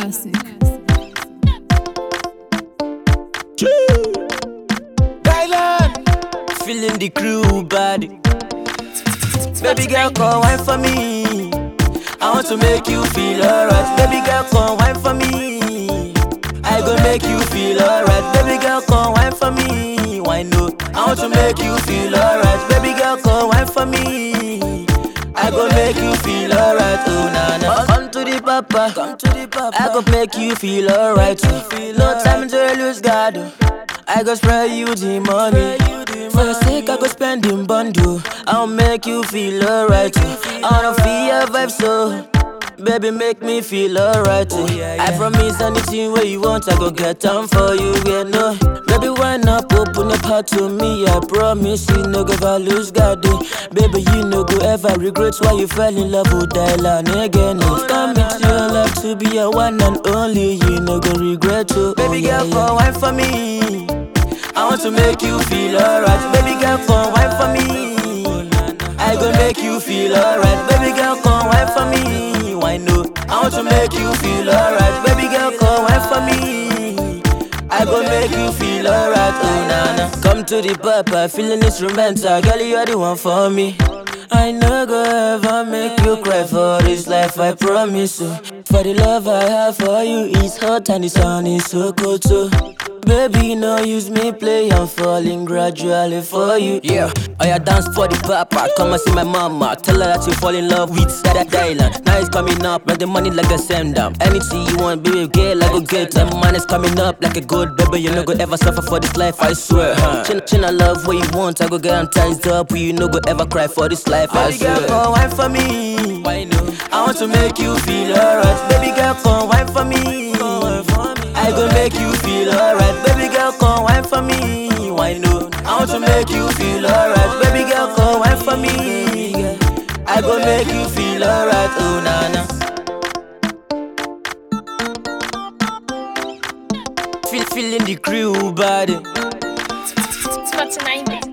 Classic. Thailand, feeling the crew body. Baby girl, come wine for me. I want to make you feel alright. Baby girl, come wine for me. I go make you feel alright. Baby girl, come wine for me. Why no? I want to make you feel alright. Baby girl, come wine for me. I go make you feel alright. Oh na na. Come to the papa. Come to the papa. I go make you feel alright. No time to lose God. oh. I go spread you the money. For your sake, I go spend in bundle. I'll make you feel alright. oh. I wanna feel your vibe so. Baby, make me feel alright. oh. I promise anything where you want, I go get down for you. Yeah, no. Baby, why not open up heart to me? I promise you, no go ever lose God. oh. Baby, you no go ever regret why you fell in love with Dylan again. It's coming to your life to be a one and only. You no go regret. Oh, Baby girl, come wine for me. I want to make you feel alright. Baby girl, come wine for me. I go make you feel alright. Baby girl, come wine for me. Why no? I want to make you feel alright. Baby girl, come wine for me. I go make you feel alright. Oh na na. Come to the papa, feeling instrumental. Girl, you are the one for me. I no go ever make you cry for this life, I promise you. For the love I have for you, it's hot and the sun is so cold too. Baby, no use me play, I'm falling gradually for you. Yeah, I ya dance for the papa. Come and see my mama. Tell her that you fall in love with that island. Now it's coming up, make the money like a send down. Anything you want, baby, girl, I go get. Them man is coming up like a gold, baby. You no go ever suffer for this life, I swear. Huh? Chin, chin, I love what you want. I go get them ties up. You no go ever cry for this life, I swear. Baby girl, come wine for me. Why no? I want to make you feel alright. Baby girl, come wine for me. I go make you feel alright. Baby girl, come wine for me. Why no? I want to make you feel alright. Baby girl, come wine for me. I go make you feel alright. Oh na na. Feel feeling the crew body. It's 49